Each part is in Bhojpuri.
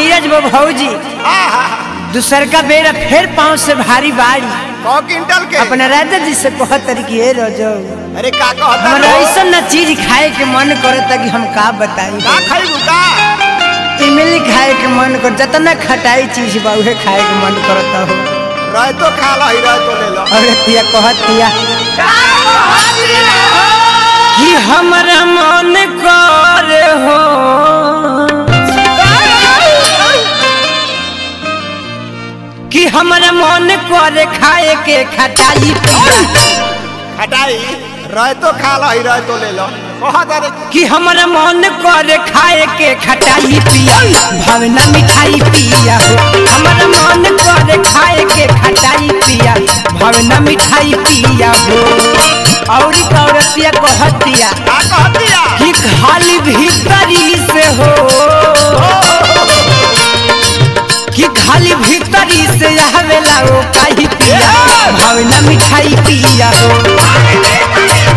नीरज वो भौजी आहा, दूसर का बेरा फिर पाँव से भारी बाड़ी कौ क्विंटल के अपना राजा जी से कहत कि हे रजो अरे का कहता हमरा लो? ऐसा न चीज खाए के मन करता कि हम का बताई का खइबू का इमली खाए के मन कर जितना खटाई चीज बा उहे खाए के मन करता हो रह तो खा लो रह तो ले लो अरे तिया कहत तिया कि हमरा मन करे हो कि हमरा मन करे खाए के खटाई पिया हटाई रह तो खा लो रह तो ले लो कहत अरे कि हमरा मन करे खाए के खटाई पिया भावना मिठाई पिया हो हमरा मन करे खाए के खटाई पिया भावना मिठाई पिया हो और औरतिया कहतिया का कहतिया कि खाली भीतरी से हो कि खाली भीतरी से आवेला ओ काही पिया भावना मिठाई पिया हो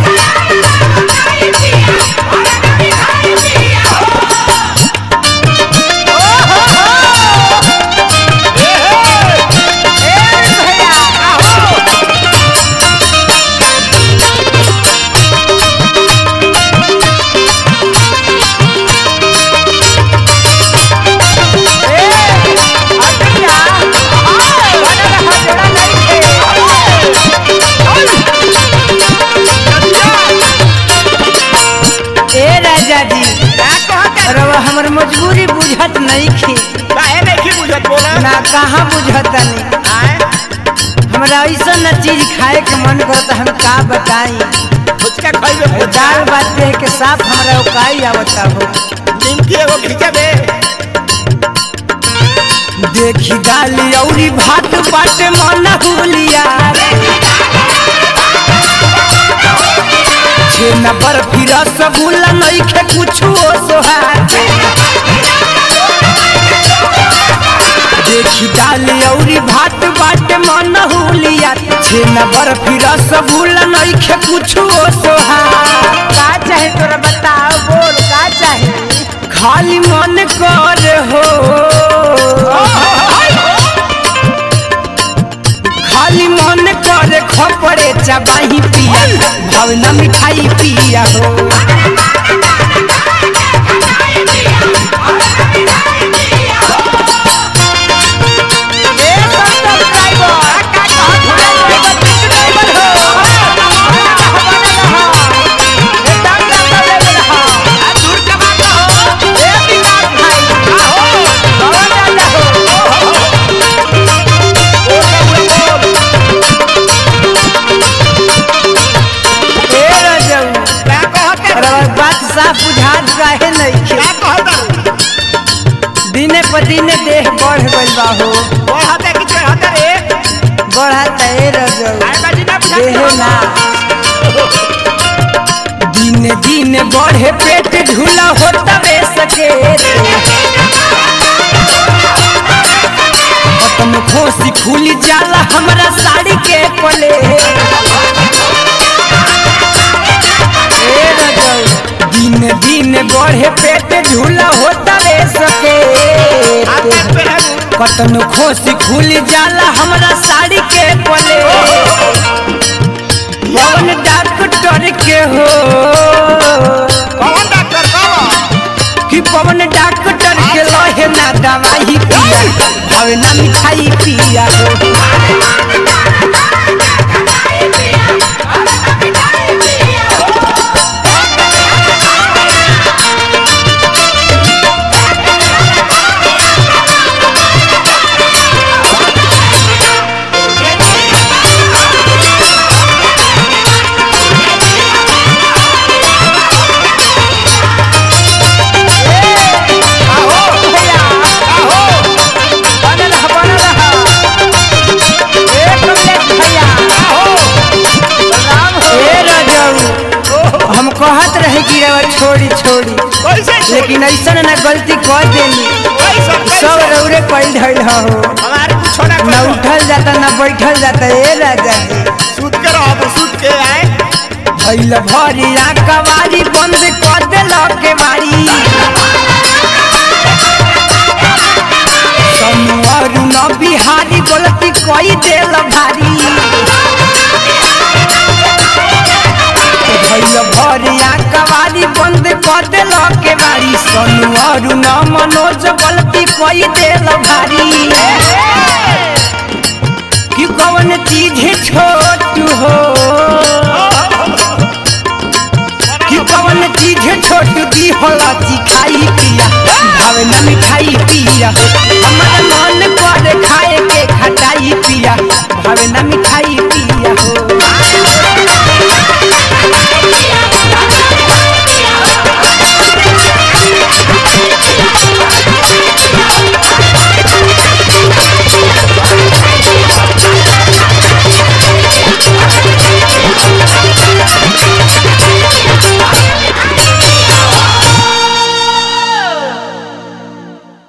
ए राजा जी का कहता रवा हमर मजबूरी बुझत नहीं खी काहे नहीं बुझत बोला ना कहाँ बुझत नहीं आए हमरा ऐसा न चीज खाए के मन करता हम का बताई फुचका खइबे दाल बात देख के साफ हमरा उकाई आवता हो निमकी एगो खिंचबे देखी दाल औरी भात बाटे मन हुलिया छेना बर्फी रसगुल्ला नइखे कुछो सोहार देखी दाल औरी भात बाटे मन हुलिया छेना बर्फी रसगुल्ला नइखे कुछो सोहार का चाहे तोरा बताओ बोल का चाहे खाली मन कर हो खाली मन करे खपरे चबाही पिया भावना मिठाई पिया हो ए रजऊ, का कहता रउआ बात साफ बुझात काहे नइखे का कहता दिने पर दिने देह बढ़ गइल बा हो कहता कि कहता रे बढ़त ए रजऊ आए बाजी ना देह बुझत ना दिने दिने बढ़े पेट ढूला होता वे सके खत्म खोसी खुली जाला हमरा साड़ी के पले ए रजऊ, दिने दिने बढ़े पेट ढूला होता वे सके हाथ पे है कतनो खोसी खुली जाला हमरा साड़ी के पले पवन डॉक्टर के हो कौन डॉक्टर कौन कि पवन डॉक्टर के लहे ना दवाई पिया हवे ना मिठाई पिया हो भैया, बनल ह, बनल ह। ए कमलेश भैया, ए रजऊ, हम कहत रहे कि रवा छोड़ी छोड़ी कैसे लेकिन ऐसा ना गलती कर देनी कैसे सब रौरे पैल धैल हो हमारे कुछ ना न करो उठल जाता न बैठल जाता ए राजा जी सूत के रहो सूत के आए भैल भरिया कवारी बंद कर देल के बारी सोनू अरुण बिहारी गलती कोई देल भारी भैया भरिया कवारी बंद कर देल के बारी सोनू अरुण मनोज गलती कोई देल भारी कि कौन चीज छोट हो कि कौन चीज छोट दी होला खाई पिया भावे न मिठाई पिया हमर मन कर खाए के खटाई पिया भावे न मिठाई पिया हो